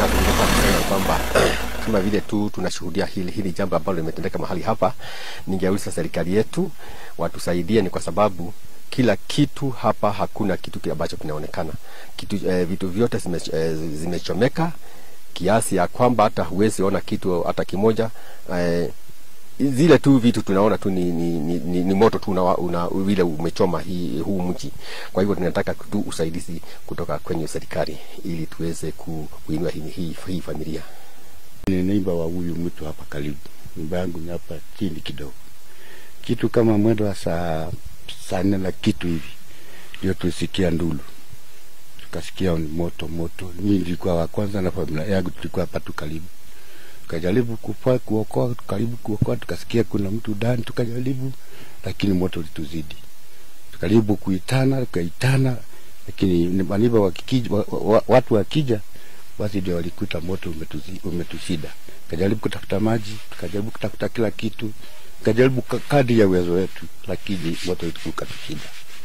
nataka kutoka kusema kwamba kama vile tu tunashuhudia hili hili jambo ambalo limetendeka mahali hapa, ningeuliza serikali yetu watusaidie, ni kwa sababu kila kitu hapa, hakuna kitu kile ambacho kinaonekana kitu, eh, vitu vyote zime, eh, zimechomeka kiasi ya kwamba hata huwezi ona kitu hata kimoja eh, zile tu vitu tunaona tu ni, ni, ni, ni, ni moto tu una, una, vile umechoma hii, huu mji. Kwa hivyo tunataka tu usaidizi kutoka kwenye serikali ili tuweze ku- kuinua hii, hii, hii familia. Ni neiba wa huyu mtu hapa karibu, nyumba yangu ni hapa chini kidogo, kitu kama mwendo wa saa saa nne na kitu hivi ndio tulisikia ndulu, tukasikia ni moto moto. Mimi nilikuwa wa kwanza na familia yangu tulikuwa hapa tu karibu, tukajaribu kufa kuokoa, karibu kuokoa, tukasikia kuna mtu ndani, tukajaribu lakini moto ulituzidi, tukajaribu kuitana, tukaitana, lakini ni maniba wakikija, wa, wa, watu wakija basi ndio walikuta moto umetuzi, umetushida. Tukajaribu kutafuta maji, tukajaribu kutafuta kila kitu, tukajaribu ka- kadri ya uwezo wetu, lakini moto ukatushinda.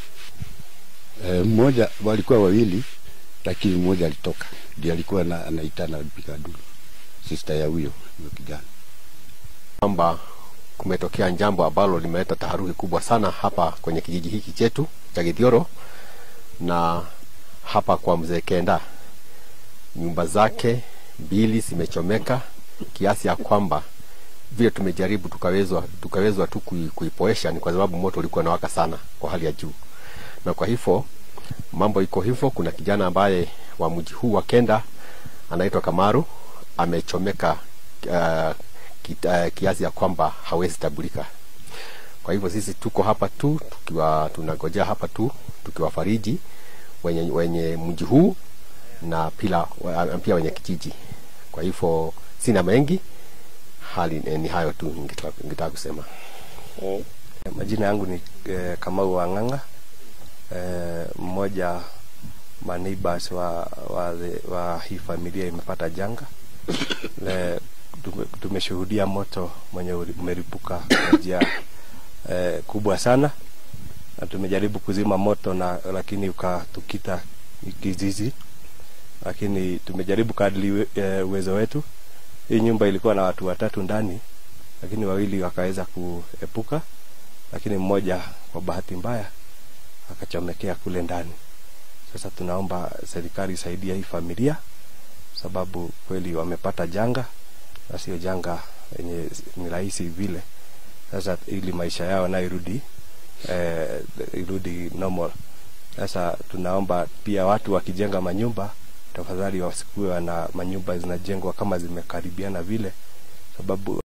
E, mmoja walikuwa wawili, lakini mmoja alitoka, ndio alikuwa na, anaitana alipiga duru, sister ya huyo huyo kijana. kwamba kumetokea jambo ambalo limeleta taharuki kubwa sana hapa kwenye kijiji hiki chetu cha Githioro na hapa kwa mzee Kenda, nyumba zake mbili zimechomeka kiasi ya kwamba vile tumejaribu tukawezwa tukawezwa tu kui, kuipoesha ni kwa sababu moto ulikuwa unawaka sana kwa hali ya juu, na kwa hivyo mambo iko hivyo. Kuna kijana ambaye wa mji huu wa Kenda anaitwa Kamaru amechomeka uh, kita, kiasi ya kwamba hawezi tabulika. Kwa hivyo sisi tuko hapa tu tukiwa tunangojea hapa tu tukiwafariji wenye, wenye mji huu na pila, wa- pia wenye kijiji. Kwa hivyo sina mengi, hali ni, ni hayo tu ningetaka ningetaka kusema. Majina yangu ni eh, Kamau Wang'ang'a eh, mmoja ma neighbors wa, wa, the- wa hii familia imepata janga Le, tume, tumeshuhudia moto mwenye uli- umeripuka kwa njia eh, kubwa sana na tumejaribu kuzima moto na lakini ukatukita kizizi, lakini tumejaribu kadri we- eh, uwezo wetu. Hii nyumba ilikuwa na watu watatu ndani, lakini wawili wakaweza kuepuka lakini mmoja kwa bahati mbaya akachomekea kule ndani. Sasa tunaomba serikali isaidie hii familia, sababu kweli wamepata janga na sio janga yenye ni rahisi vile. Sasa ili maisha yao nayo irudi eh, irudi normal. Sasa tunaomba pia watu wakijenga manyumba, tafadhali wasikuwe na manyumba zinajengwa kama zimekaribiana vile, sababu